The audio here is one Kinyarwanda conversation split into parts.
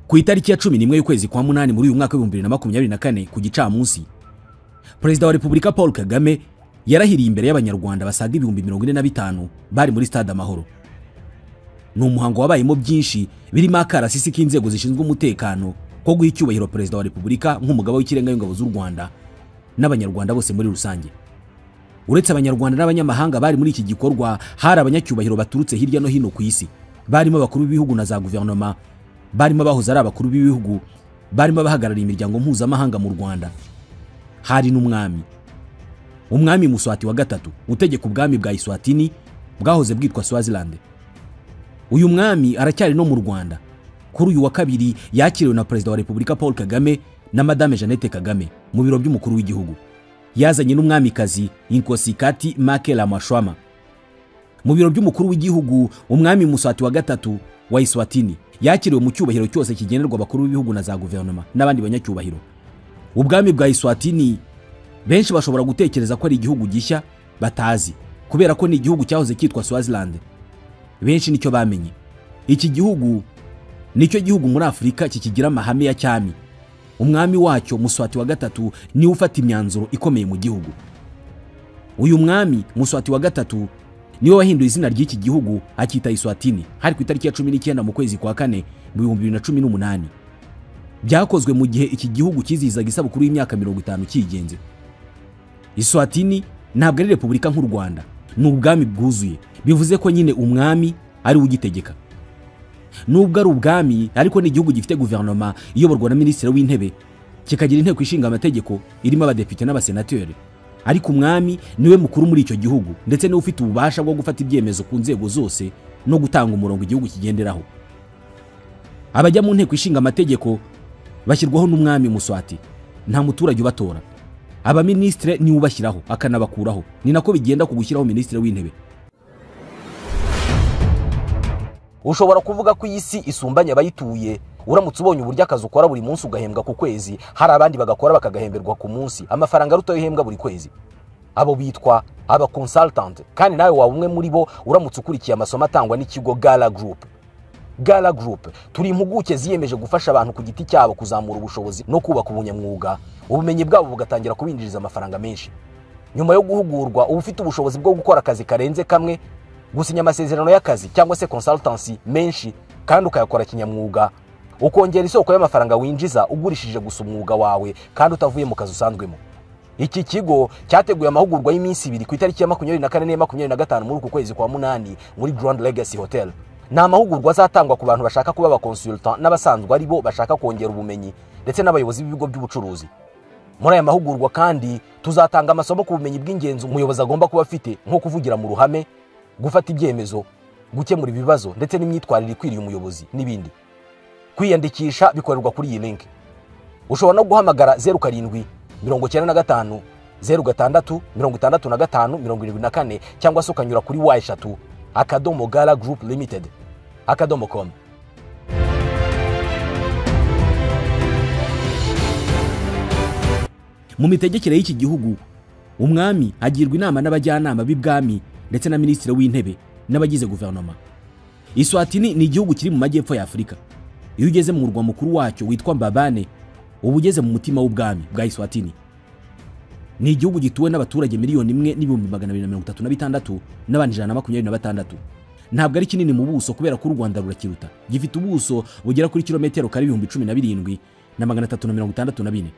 ku itariki ya cumi n'imwe y'ukwezi kwa munani muri uyu mwaka w'ibihumbi bibiri na makumyabiri na kane ku gicamunsi perezida wa repubulika paul kagame yarahiriye imbere y'abanyarwanda basaga ibihumbi mirongo ine na bitanu bari muri stade amahoro ni umuhango wabayemo byinshi birimo akarasisi k'inzego zishinzwe umutekano ko guha icyubahiro perezida wa repubulika nk'umugaba w'ikirenga w'ingabo z'u rwanda n'abanyarwanda bose muri rusange uretse abanyarwanda n'abanyamahanga bari muri iki gikorwa hari abanyacyubahiro baturutse hirya no hino ku isi barimo abakuru b'ibihugu na za guverinoma barimo abahoze ari abakuru b'ibihugu barimo abahagarariye imiryango mpuzamahanga mu rwanda hari n'umwami umwami muswati wa gatatu utegeka ubwami bwa iswatini bwahoze bwitwa swaziland uyu mwami aracyari no mu rwanda kuri uyu wa kabiri yakiriwe na perezida wa repubulika paul kagame na madame jeannette kagame mu biro by'umukuru w'igihugu yazanye n'umwamikazi inkosikati makela mashwama mu biro by'umukuru w'igihugu umwami muswati wa gatatu wa iswatini yakiriwe mu cyubahiro cyose kigenerwa abakuru b'ibihugu na za guverinoma n'abandi banyacyubahiro ubwami bwa iswatini benshi bashobora gutekereza ko ari igihugu gishya batazi kubera ko ni igihugu cyahoze cyitwa swaziland benshi nicyo bamenye iki gihugu nicyo gihugu muri afurika kikigira amahame ya cyami umwami wacyo muswati wa gatatu niwe ufata imyanzuro ikomeye mu gihugu uyu mwami muswati wa gatatu niwe wahinduye izina ry'iki gihugu akita iswatini hari ku itariki ya cumi n'icyenda mu kwezi kwa kane mu bihumbi bibiri na cumi n'umunani byakozwe mu gihe iki gihugu cyizihizaga isabukuru y'imyaka mirongo itanu cyigenze iswatini ntabwo ari repubulika nk'u rwanda ni ubwami bwuzuye bivuze ko nyine umwami ari ugitegeka nubwo ari ubwami ariko ni igihugu gifite guverinoma iyoborwa na minisitiri w'intebe kikagira inteko ishinga amategeko irimo abadepite n'abasenateri ariko umwami niwe mukuru muri icyo gihugu ndetse niwe ufite ububasha bwo gufata ibyemezo ku nzego zose no gutanga umurongo igihugu kigenderaho abajya mu nteko ishinga amategeko bashyirwaho n'umwami muswati nta muturage ubatora abaminisitire niwe ubashyiraho akanabakuraho ni nako bigenda ku gushyiraho minisitiri w'intebe ushobora kuvuga ko iyi si isumbanya abayituye uramutse ubonye uburyo akazi ukora buri munsi ugahembwa ku kwezi hari abandi bagakora bakagahemberwa ku munsi amafaranga aruta ayo uhembwa buri kwezi abo bitwa aba consultant kandi nawe waba umwe muri bo uramutse ukurikiye amasomo atangwa n'ikigo gala group gala group turi impuguke ziyemeje gufasha abantu ku giti cyabo kuzamura ubushobozi no kubaka ubunyamwuga ubumenyi bwabo bugatangira kubinjiriza amafaranga menshi nyuma yo guhugurwa uba ufite ubushobozi bwo gukora akazi karenze kamwe gusinya amasezerano y'akazi cyangwa se consultancy menshi kandi ukayakora kinyamwuga ukongera isoko y'amafaranga winjiza ugurishije gusa umwuga wawe kandi utavuye mu kazi usanzwemo iki kigo cyateguye amahugurwa y'iminsi ibiri ku itariki ya makumyabiri na kane n'iya makumyabiri na gatanu muri uku kwezi kwa munani muri grand legacy hotel ni amahugurwa azatangwa ku bantu bashaka kuba abakonsultant n'abasanzwe ari bo bashaka kongera ubumenyi ndetse n'abayobozi b'ibigo by'ubucuruzi muri aya mahugurwa kandi tuzatanga amasomo ku bumenyi bw'ingenzi umuyobozi agomba kuba afite nko kuvugira mu ruhame gufata ibyemezo gukemura ibibazo ndetse n'imyitwarire ikwiriye umuyobozi n'ibindi kwiyandikisha bikorerwa kuri iyi linki ushobora no guhamagara zeru karindwi mirongo icyenda na gatanu zeru gatandatu mirongo itandatu na gatanu mirongo irindwi na kane cyangwa se ukanyura kuri wa eshatu akadomo gala gurupu limitedi akadomo komu mu mitegekere y'iki gihugu umwami agirwa inama n'abajyanama b'ibwami ndetse na minisitiri w'intebe n'abagize guverinoma iswatini ni igihugu kiri mu majyepfo ya afurika iyo ugeze mu murwa mukuru wacyo witwa mbabane uba ugeze mu mutima w'ubwami bwa iswatini ni igihugu gituwe n'abaturage miliyoni imwe n'ibihumbi magana abiri na mirongo itatu na bitandatu n'abantu ijana na makumyabiri na batandatu ntabwo ari kinini mu buso kubera ko u rwanda rurakiruta gifite ubuso bugera kuri kilometero kare ibihumbi cumi na birindwi na magana atatu na mirongo itandatu na bine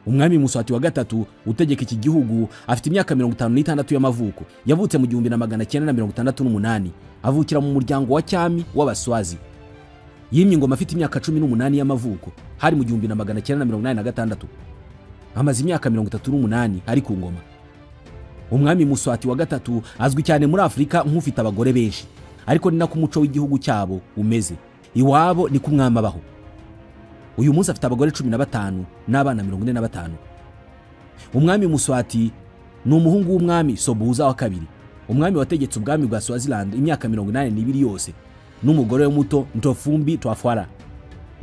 umwami muswati wa gatatu utegeka iki gihugu afite imyaka mirongo itanu n'itandatu y'amavuko yavutse mu gihumbi na magana cyenda na mirongo itandatu n'umunani avukira mu muryango wa cyami w'abaswazi yimye ingoma afite imyaka cumi n'umunani y'amavuko hari mu gihumbi na magana cyenda na mirongo inani na gatandatu amaze imyaka mirongo itatu n'umunani ari ku ngoma umwami muswati wa gatatu azwi cyane muri afurika nk'ufite abagore benshi ariko ni nako umuco w'igihugu cyabo umeze iwabo ni ko umwami abaho uyu munsi afite abagore cumi na batanu n'abana mirongo ine na batanu umwami muswati ni umuhungu w'umwami sobuza wa kabiri umwami wategetse ubwami bwa swaziland imyaka mirongo inani n'ibiri yose n'umugore we muto ntofumbi twafwara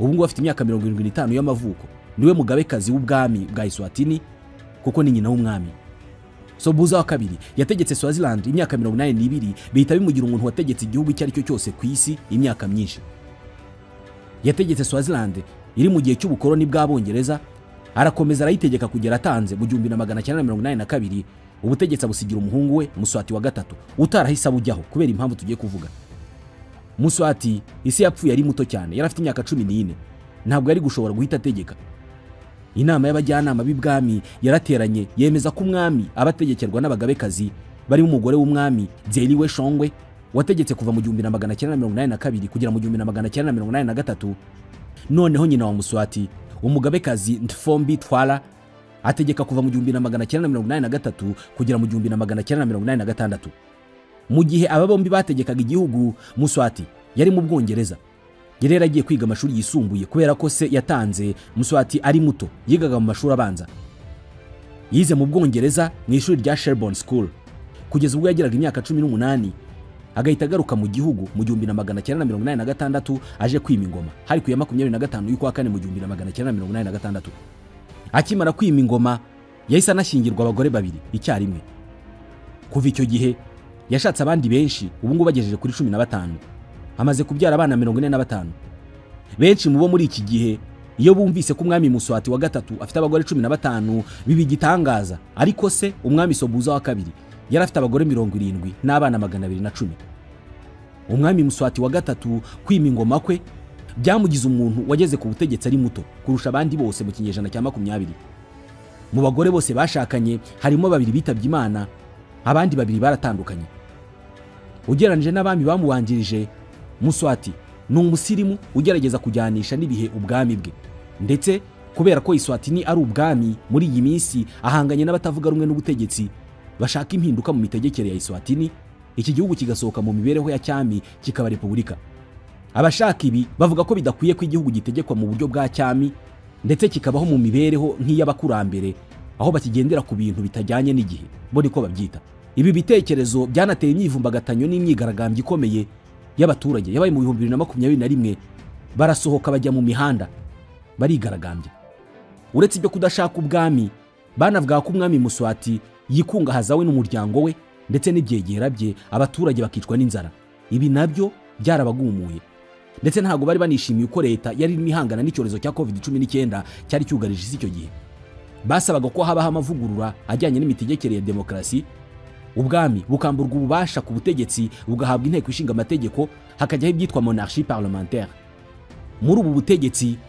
ubu ngubu afite imyaka mirongo irindwi n'itanu y'amavuko niwe mugabekazi w'ubwami bwa iswatini kuko ni nyina w'umwami sobuza wa kabiri yategetse swaziland imyaka mirongo inani n'ibiri bihita bimugira umuntu wategetse igihugu icyo ari cyo cyose ku isi imyaka myinshi yategetse swaziland iri mu gihe cy'ubukoloni bw'abongereza arakomeza arayitegeka kugera atanze mu gihumbi na magana cyenda na mirongo inani na kabiri ubutegetsi abusigira umuhungu we muswati wa gatatu utarahise abujyaho kubera impamvu tugiye kuvuga muswati isi yapfuye ari muto cyane yari afite imyaka cumi n'ine ntabwo yari gushobora guhita ategeka inama y'abajyanama b'ibwami yarateranye yemeza ko umwami aba ategekerwa n'abagabekazi barimo umugore w'umwami byeriwe shongwe wategetse kuva mu gihumbi na magana cyenda na mirongo inani na kabiri kugera mu gihumbi na magana cyenda na mirongo inani na gatatu noneho nyina wa muswati umugabekazi ntfombi twara ategeka kuva mu gihumbi na magana cyenda na mirongo inani na gatatu kugera mu gihumbi na magana cyenda na mirongo inani na gatandatu mu gihe aba bombi bategekaga igihugu muswati yari mu bwongereza yari yaragiye kwiga amashuri yisumbuye kubera ko se yatanze muswati ari muto yigaga mu mashuri abanza yize mu bwongereza mu ishuri rya sherborne school kugeza ubwo yageraga imyaka cumi n'umunani agahita agaruka mu gihugu mu gihumbi na magana cyenda na mirongo inani na gatandatu aje kwima ingoma hari ku ya makumyabiri na gatanu y'ukwa kane mu gihumbi na magana cyenda na mirongo inani na gatandatu akimara kwima ingoma yahise anashyingirwa abagore babiri icyarimwe kuva icyo gihe yashatse abandi benshi ubu ngubu bagejeje kuri cumi na batanu amaze kubyara abana mirongo ine na batanu benshi mu bo muri iki gihe iyo bumvise ko umwami muswati wa gatatu afite abagore cumi na batanu biba igitangaza ariko se umwami sobuza wa kabiri yari afite abagore mirongo irindwi n'abana magana abiri na cumi umwami muswati wa gatatu kwima ingoma kwe byamugize umuntu wageze ku butegetsi ari muto kurusha abandi bose mu kinyejana cya makumyabiri mu bagore bose bashakanye harimo babiri bitabye imana abandi babiri baratandukanye ugereranyije n'abami bamubanjirije muswati ni umusirimu ugerageza kujyanisha n'ibihe ubwami bwe ndetse kubera ko iswatini ari ubwami muri iyi minsi ahanganye n'abatavuga rumwe n'ubutegetsi bashaka impinduka mu mitegekere ya iswatini iki gihugu kigasohoka mu mibereho ya cyami kikaba repubulika abashaka ibi bavuga ko bidakwiye ko igihugu gitegekwa mu buryo bwa cyami ndetse kikabaho mu mibereho nk'iy'abakurambere aho bakigendera ku bintu bitajyanye n'igihe bo niko babyita ibi bitekerezo byanateye imyivumbagatanyo n'imyigaragambyo ikomeye y'abaturage yabaye mu bihumbi bibiri na makumyabiri na rimwe barasohoka bajya mu mihanda barigaragambya uretse ibyo kudashaka ubwami banavuga ko umwami muswati yikungahaza we n'umuryango we ndetse n'ibyegera bye abaturage bakicwa n'inzara ibi nabyo byarabagumuye ndetse ntabwo bari banishimiye uko leta yari irimo ihangana n'icyorezo cya covid cumi n'icyenda cyari cyugarije isi icyo gihe basabaga ko habaho amavugurura ajyanye n'imitegekere ya demokarasi ubwami bukamburwa ububasha ku butegetsi bugahabwa inteko ishinga amategeko hakajyaho ibyitwa monarchie parlementaire muri ubu butegetsi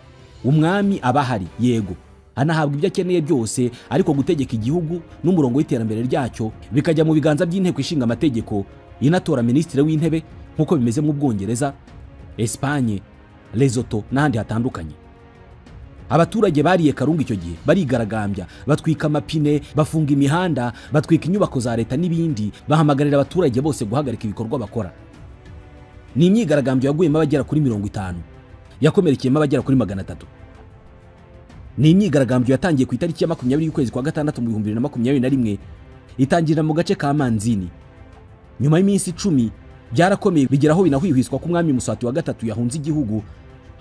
umwami aba ahari yego anahabwa ibyo akeneye byose ariko gutegeka igihugu n'umurongo w'iterambere ryacyo bikajya mu biganza by'inteko ishinga amategeko inatora minisitiri w'intebe nk'uko bimeze mu bwongereza esipanye lesoto n'ahandi hatandukanye abaturage bariye karungu icyo gihe barigaragambya batwika amapine bafunga imihanda batwika inyubako za leta n'ibindi bahamagarira abaturage bose guhagarika ibikorwa bakora ni imyigaragambyo yaguyemo abagera kuri mirongo itanu yakomerekeyemo abagera kuri magana atatu ni imyigaragambyo yatangiye ku itariki ya makumyabiri y'ukwezi kwa gatandatu mu bihumbi bibiri na makumyabiri na rimwe itangirira mu gace ka manzini nyuma y'iminsi icumi byarakomeye bigera aho binahwihwiswa ko umwami muswati wa gatatu yahunze igihugu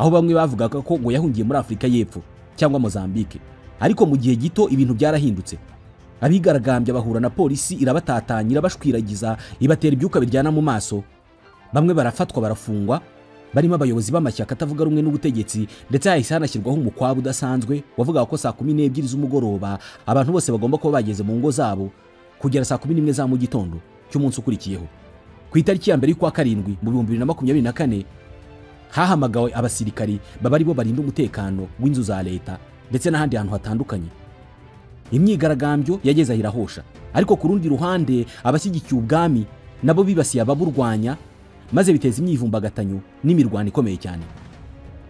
aho bamwe bavugaga ko ngo yahungiye muri afurika y'epfo cyangwa mozambique ariko mu gihe gito ibintu byarahindutse abigaragambya bahura na polisi irabatatanya irabashwiragiza ibatera ibyuka biryana mu maso bamwe barafatwa barafungwa barimo abayobozi b'amashyaka atavuga rumwe n'ubutegetsi ndetse hahise hanashyirwaho umukwabu udasanzwe wavugaga ko saa kumi n'ebyiri z'umugoroba abantu bose bagomba kuba bageze mu ngo zabo kugera saa kumi n'imwe za mu gitondo cy'umunsi ukurikiyeho ku itariki ya mbere y'ukwa karindwi mu bihumbi bibiri na makumyabiri na kane hahamagawe abasirikari baba ari bo barinda umutekano w'inzu za leta ndetse n'ahandi hantu hatandukanye imyigaragambyo yageze ahirahosha ariko ku rundi ruhande abashyigikiye ubwami nabo bibasiye ababurwanya maze biteza imyivumbagatanyo n'imirwano ikomeye cyane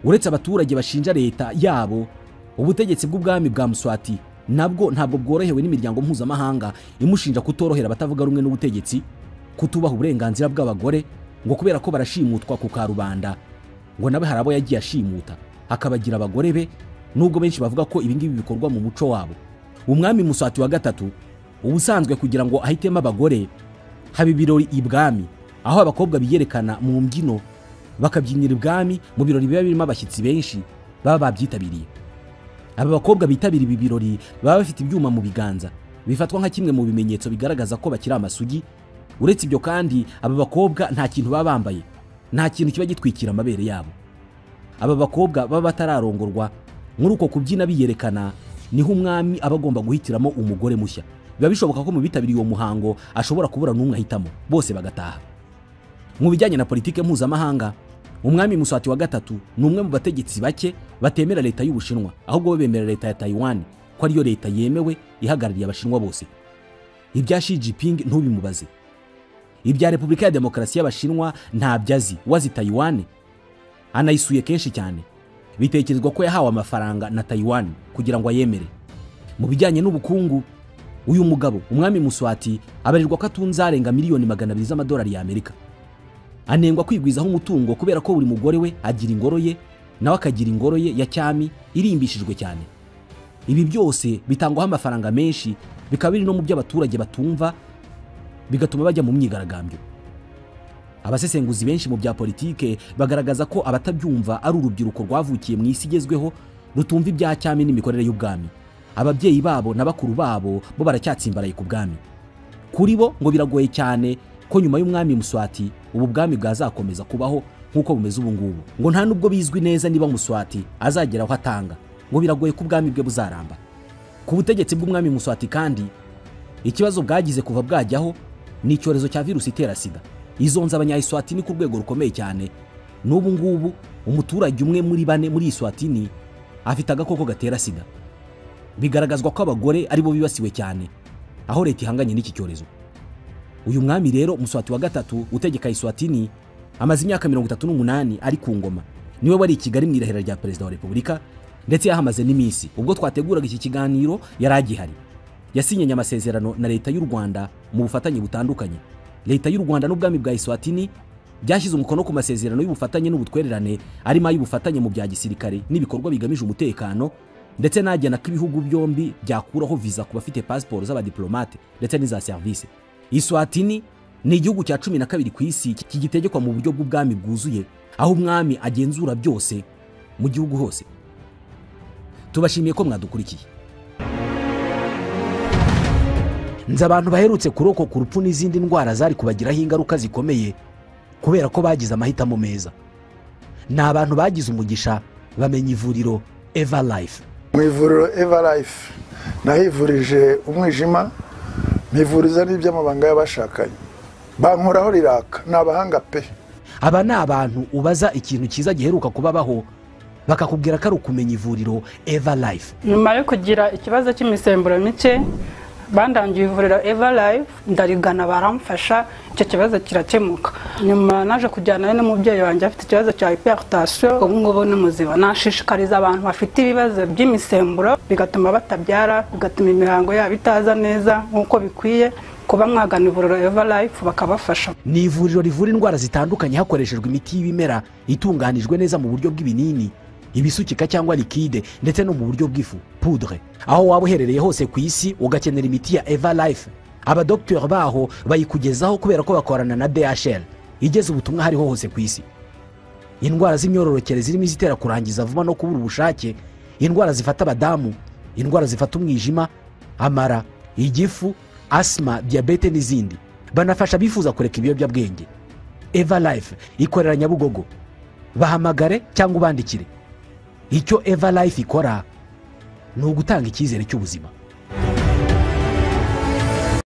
uretse abaturage bashinja leta yabo ubutegetsi bw'ubwami bwa muswati nabwo ntabwo bworohewe n'imiryango mpuzamahanga imushinja kutorohera abatavuga rumwe n'ubutegetsi kutubaha uburenganzira bw'abagore ngo kubera ko barashimutwa ku karubanda ngo nawe hari abo yagiye ashimuta akabagira abagore be nubwo benshi bavuga ko ibingibi bikorwa mu muco wabo umwami muswati wa gatatu ubusanzwe kugira ngo ahitemo abagore haba ibirori ibwami aho abakobwa biyerekana mu mbyino bakabyinira ibwami mu birori biba birimo abashyitsi benshi baba babyitabiriye aba bakobwa bitabira ibi birori baba bafite ibyuma mu biganza bifatwa nka kimwe mu bimenyetso bigaragaza ko bakiri amasugi uretse ibyo kandi aba bakobwa nta kintu baba bambaye nta kintu kiba gitwikira amabere yabo aba bakobwa baba batararongorwa muri uko kubyina biyerekana niho umwami aba agomba guhitiramo umugore mushya biba bishoboka ko mu bitabiriye uwo muhango ashobora kubura n'umwe ahitamo bose bagataha mu bijyanye na politike mpuzamahanga umwami muswati wa gatatu ni umwe mu bategetsi bake batemera leta y'ubushinwa ahubwo bo bemera leta ya tayiwani ko ariyo leta yemewe ihagarariye abashinwa bose ibya Xi Jinping ntubimubaze ibya repubulika ya demokarasi y'abashinwa ntabyo azi wazi tayiwani anayisuye kenshi cyane bitekerezwa ko yahawe amafaranga na tayiwani kugira ngo ayemere mu bijyanye n'ubukungu uyu mugabo umwami muswati abarirwa ko atunze arenga miliyoni magana abiri z'amadolari y'amerika anengwa kwigwizaho umutungo kubera ko buri mugore we agira ingoro ye nawe akagira ingoro ye ya cyami irimbishijwe cyane ibi byose bitangwaho amafaranga menshi bikaba biri no mu byo abaturage batumva bigatuma bajya mu myigaragambyo abasesenguzi benshi mu bya politike bagaragaza ko abatabyumva ari urubyiruko rwavukiye mu isi igezweho rutumva ibya cyami n'imikorere y'ubwami ababyeyi babo na bakuru babo bo baracyatsimbaraye ku bwami kuri bo ngo biragoye cyane ko nyuma y'umwami muswati ubu bwami bwazakomeza kubaho nk'uko bumeze ubu ngubu ngo nta nubwo bizwi neza niba muswati azagera aho atanga ngo biragoye ko ubwami bwe buzaramba ku butegetsi bw'umwami muswati kandi ikibazo bwagize kuva bwajyaho ni icyorezo cya virusi itera sida izonza abanyayiswatini ku rwego rukomeye cyane n'ubu ngubu umuturage umwe muri bane muri iswatini afite agakoko gatera sida bigaragazwa ko abagore aribo bibasiwe cyane aho leta ihanganye n'iki cyorezo uyu mwami rero muswati wa gatatu utegeka iswatini amaze imyaka mirongo itatu n'umunani ari ku ngoma niwe wari i kigali mu irahira rya perezida wa repubulika ndetse yahamaze n'iminsi ubwo twateguraga iki kiganiro yari agihari yasinyanye amasezerano na leta y'u rwanda mu bufatanye butandukanye leta y'u rwanda n'ubwami bwa iswatini byashyize umukono ku masezerano y'ubufatanye n'ubutwererane arimo ay'ubufatanye mu bya gisirikare n'ibikorwa bigamije umutekano ndetse n'agena ko ibihugu byombi byakuraho viza ku bafite pasiporo z'abadiplomate ndetse n'iza serivisi iswatini ni igihugu cya cumi na kabiri ku isi kigitegekwa mu buryo bw'ubwami bwuzuye aho umwami agenzura byose mu gihugu hose tubashimiye ko mwadukurikiye nzi abantu baherutse kurokoka urupfu n'izindi ndwara zari kubagiraho ingaruka zikomeye kubera ko bagize amahitamo meza ni abantu bagize umugisha bamenya ivuriro eva life mu ivuriro eva life nahivurije umwijima mpivuriza n'iby'amabanga y'abashakanye bankoraho riraka ni abahanga pe aba ni abantu ubaza ikintu cyiza giheruka kubabaho bakakubwira ko ari ukumenya ivuriro eva life nyuma yo kugira ikibazo cy'imisemburo mike bandangiye ivuriro eva life ndarigana baramfasha icyo kibazo kirakemuka nyuma naje kujyanayo n'umubyeyi wanjye afite ikibazo cya hiperitasiyo ubu ngubu ni muzima nashishikariza abantu bafite ibibazo by'imisemburo bigatuma batabyara bigatuma imihango yabo itaza neza nk'uko bikwiye kuba mwagana ivuriro eva life bakabafasha ni ivuriro rivura indwara zitandukanye hakoreshejwe imiti y'ibimera itunganijwe neza mu buryo bw'ibinini ibisukika cyangwa likide ndetse no mu buryo bw'ifu pudre aho waba uherereye hose ku isi ugakenera imiti ya eva life abadogiteri baho bayikugezaho kubera ko bakorana na dhl igeze ubutumwa hariho hose ku isi indwara z'imyororokere zirimo izitera kurangiza vuba no kubura ubushake indwara zifata abadamu indwara zifata umwijima amara igifu asima diyabete n'izindi banafasha abifuza kureka ibiyobyabwenge eva life ikorera nyabugogo bahamagare cyangwa ubandikire icyo eva life ikora ni ugutanga icyizere cy'ubuzima